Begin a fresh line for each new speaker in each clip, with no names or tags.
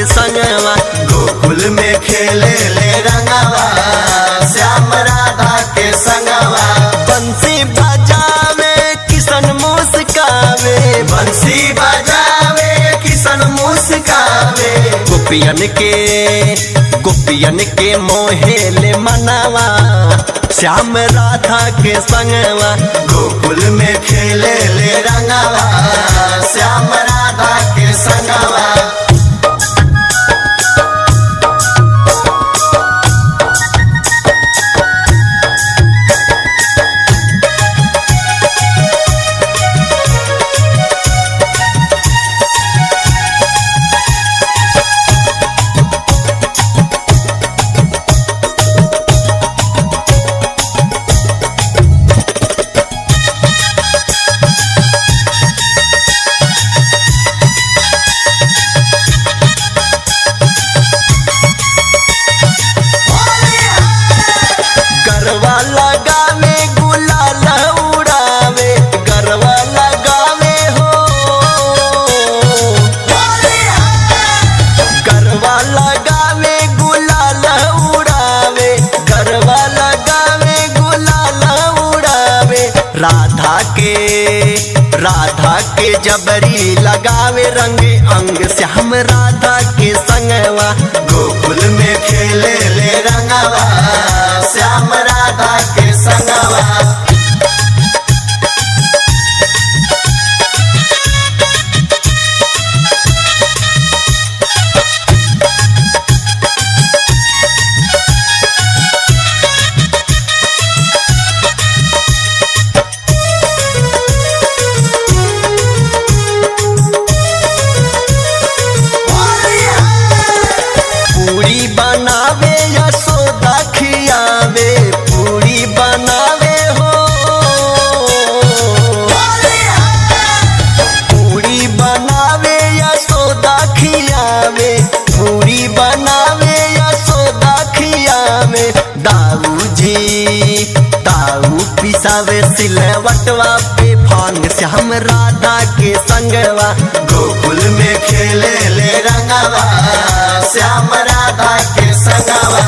के संगवा
गोकुल में खेले ले रंगवा श्याम राधा के संगवा
बंसी बजावे किशन मुस्कावे
बंसी बजावे किशन मुस्कावे
गोपियन के गोपियन के मोहेले मनावा श्याम राधा के संगवा
गोकुल में खेले ले रंगवा श्याम राधा के संगवा
गरवा लगावे गुलाल उड़ावे गरवा लगावे हो गरवा लगावे गुलाल उड़ावे गरवा लगावे गुलाल उड़ावे राधा के राधा के जबरी लगावे रंग अंग श्याम राधा के संगवा
गोकुल में खेले ले रंगवा श्याम राधा के संगवा
पूरी बनावे यशोदा खियावे पूरी बनावे हो पूरी बनावे यशोदा खियावे पूरी बनावे यशोदा खियावे दाऊ जी दाऊ पिसावे सिलवटवा पे भांग श्याम राधा के संगवा
गोकुल में खेले ले रंगवा श्याम राधा के संगवा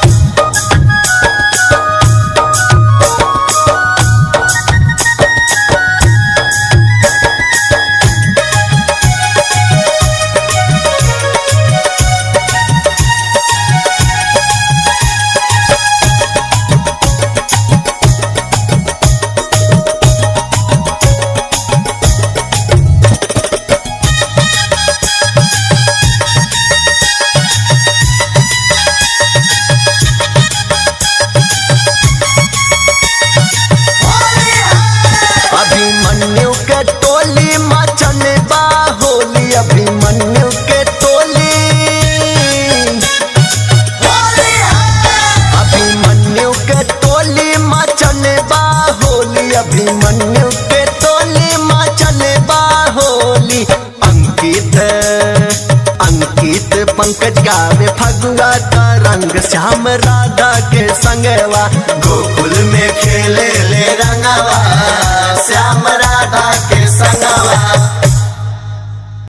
अभिमन्यु के टोली मचल बा होली अभिमन्यु के टोली अभिमन्यु के टोली मचल बा होली अभिमन्यु के टोली मचल बा होली अंकित अंकित पंकज गावे फगुआ का रंग श्याम राधा के संगवा
गोकुल में खेले ले रंगवा श्याम राधा के संगवा